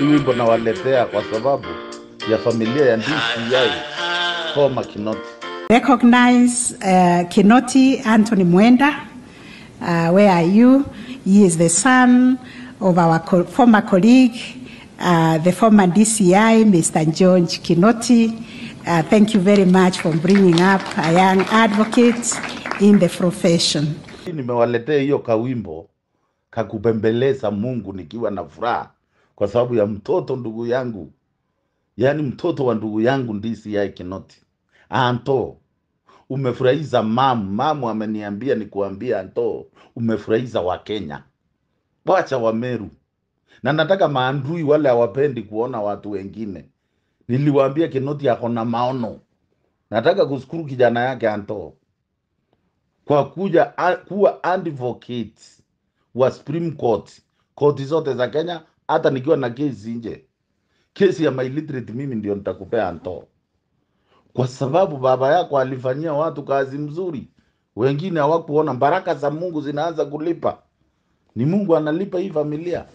Hii wimbo nawaletea kwa sababu ya familia ya DCI Koma Kinoti. Recognize uh, Kinoti Anthony Mwenda. Uh, where are you? He is the son of our co- former colleague, uh, the former DCI, Mr. George Kinoti. Uh, thank you very much for bringing up a young advocate in the profession. Hii Nimewaletea hiyo kawimbo kakupembeleza Mungu nikiwa na furaha kwa sababu ya mtoto ndugu yangu, yaani mtoto wa ndugu yangu DCI Kinoti. Anto, umefurahiza mamu. Mamu ameniambia nikuambia, Anto, umefurahiza Wakenya, wacha Wameru. Na nataka maandui wale hawapendi kuona watu wengine, niliwaambia Kinoti ako na maono. Nataka kushukuru kijana yake Anto kwa kuja a, kuwa advocate wa Supreme Court, koti zote za Kenya, hata nikiwa na kesi nje, kesi ya my illiterate, mimi ndio nitakupea Anto, kwa sababu baba yako alifanyia watu kazi mzuri, wengine hawakuona. Baraka za Mungu zinaanza kulipa, ni Mungu analipa hii familia.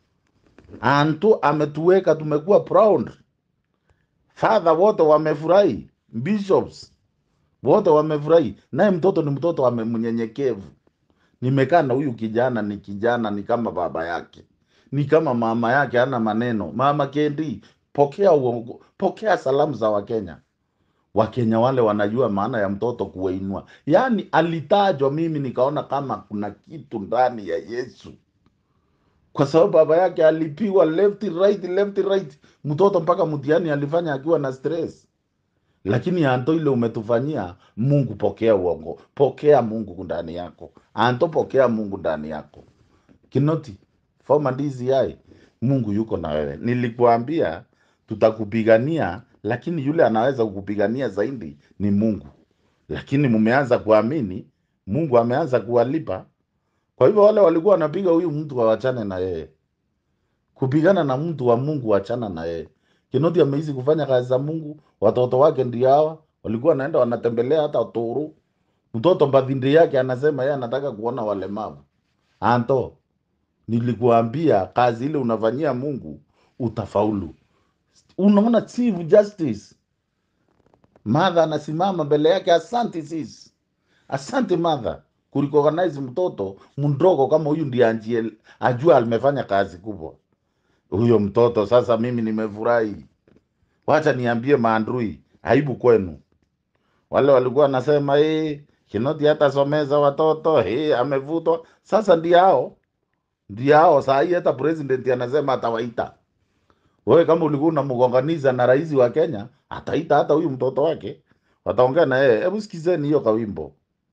Anto ametuweka, tumekuwa proud. Father wote wamefurahi, bishops wote wamefurahi, naye mtoto ni mtoto ame- mnyenyekevu. Nimekaa na huyu kijana, ni kijana, ni kama baba yake, ni kama mama yake, hana maneno. Mama Kendi, pokea uongo, pokea salamu za Wakenya. Wakenya wale wanajua maana ya mtoto kuwainua. Yaani alitajwa, mimi nikaona kama kuna kitu ndani ya Yesu, kwa sababu baba yake alipiwa left right, left right, mtoto mpaka mtihani alifanya akiwa na stress lakini Anto, ile umetufanyia Mungu, pokea uongo, pokea Mungu ndani yako. Anto, pokea Mungu ndani yako. Kinoti, former DCI, Mungu yuko na wewe. Nilikuambia tutakupigania, lakini yule anaweza kukupigania zaidi ni Mungu. Lakini mmeanza kuamini, Mungu ameanza kuwalipa. Kwa hivyo wale walikuwa wanapiga huyu mtu wawachane na yeye kupigana na mtu wa Mungu, wachana na yeye. Kinoti ameishi kufanya kazi za Mungu, watoto wake ndio hawa walikuwa wanaenda wanatembelea hata Turu. Mtoto mbadhindi yake anasema yeye anataka kuona walemavu. Anto, nilikuambia kazi ile unafanyia Mungu utafaulu. Unaona Chief Justice Martha anasimama mbele yake, asante sis, asante Martha kurecognize mtoto mdogo kama huyu, ndiye anjie ajua amefanya kazi kubwa huyo mtoto. Sasa mimi nimefurahi, wacha niambie maandui, aibu kwenu. Wale walikuwa wanasema hey, Kinoti hatasomeza watoto hey, amevutwa. Sasa ndio hao ndio hao saa hii, hata president anasema atawaita. Wewe kama ulikuwa unamgonganiza na rais wa Kenya, ataita hata huyu mtoto wake, wataongea na yeye. Hebu sikizeni hiyo kawimbo.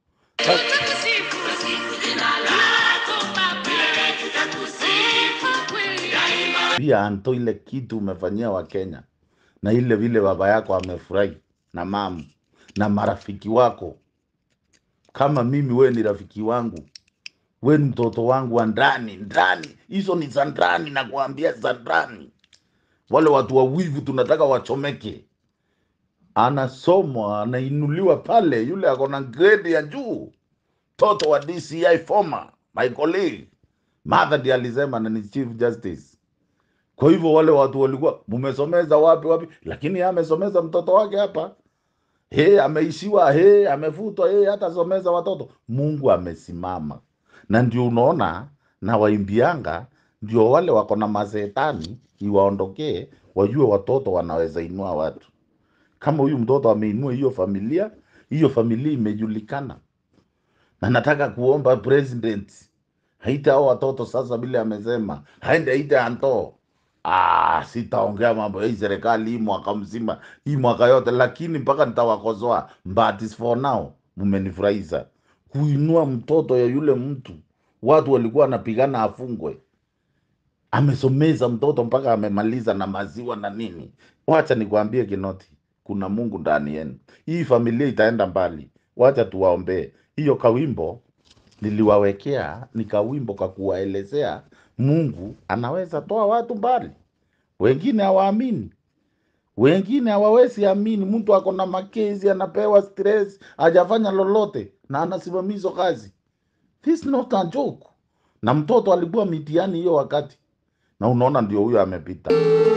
Pia Anto, ile kitu umefanyia Wakenya na ile vile baba yako amefurahi na mama na marafiki wako, kama mimi, wewe ni rafiki wangu, wewe ni mtoto wangu wa ndani ndani, hizo ni za ndani, nakuambia za ndani. Wale watu wawivu tunataka wachomeke. Anasomwa, anainuliwa pale, yule ako na grade ya juu, mtoto wa DCI former my colleague Martha ndiye alisema na ni chief justice. Kwa hivyo wale watu walikuwa mumesomeza wapi wapi, lakini yeye amesomeza mtoto wake hapa. He, ameishiwa he, amefutwa he, hatasomeza watoto. Mungu amesimama, na ndio unaona na waimbianga, ndio wale wako na mazetani iwaondokee, wajue watoto wanaweza inua watu. Kama huyu mtoto ameinua hiyo familia, hiyo familia imejulikana, na nataka kuomba president haita hao watoto sasa, vile amesema haende aite Anto. Ah, sitaongea mambo ya hii serikali hii mwaka mzima hii mwaka yote, lakini mpaka nitawakosoa. But is for now, mmenifurahisha kuinua mtoto ya yule mtu, watu walikuwa wanapigana afungwe, amesomeza mtoto mpaka amemaliza na maziwa na nini. Wacha nikwambie Kinoti, kuna Mungu ndani yenu, hii familia itaenda mbali. Wacha tuwaombee. Hiyo kawimbo niliwawekea ni kawimbo ka kuwaelezea Mungu anaweza toa watu mbali. Wengine hawaamini, wengine hawawezi amini. Mtu ako na makezi, anapewa stress, hajafanya lolote na anasimamizwa kazi. This not a joke. Na mtoto alikuwa mitihani hiyo wakati, na unaona ndio huyo amepita.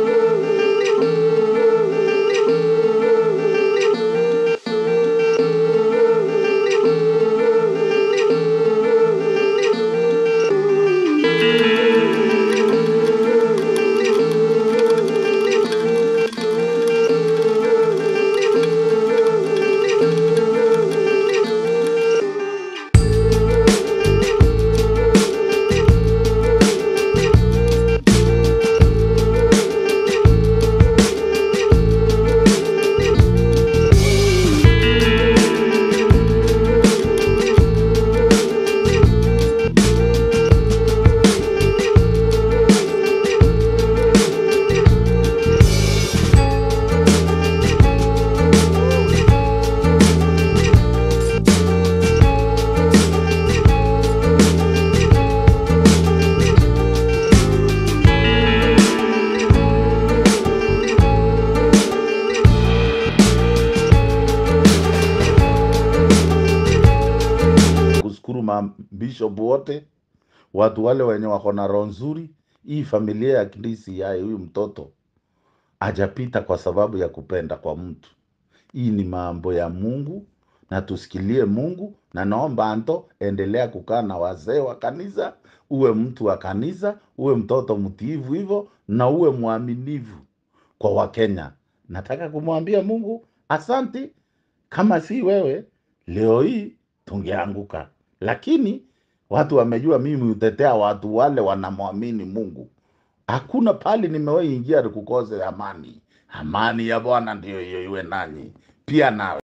kushukuru mabishop wote, watu wale wenye wako na roho nzuri. Hii familia ya Kindisi yaye, huyu mtoto hajapita kwa sababu ya kupenda kwa mtu. Hii ni mambo ya Mungu na tusikilie Mungu, na naomba Anto, endelea kukaa na wazee wa kanisa, uwe mtu wa kanisa, uwe mtoto mtiivu hivyo, na uwe mwaminifu kwa Wakenya. Nataka kumwambia Mungu asanti, kama si wewe leo hii tungeanguka, lakini watu wamejua mimi hutetea watu wale wanamwamini Mungu. Hakuna pali nimewahi ingia nikukose amani. Amani ya Bwana ndiyo hiyo iwe nanyi pia nawe.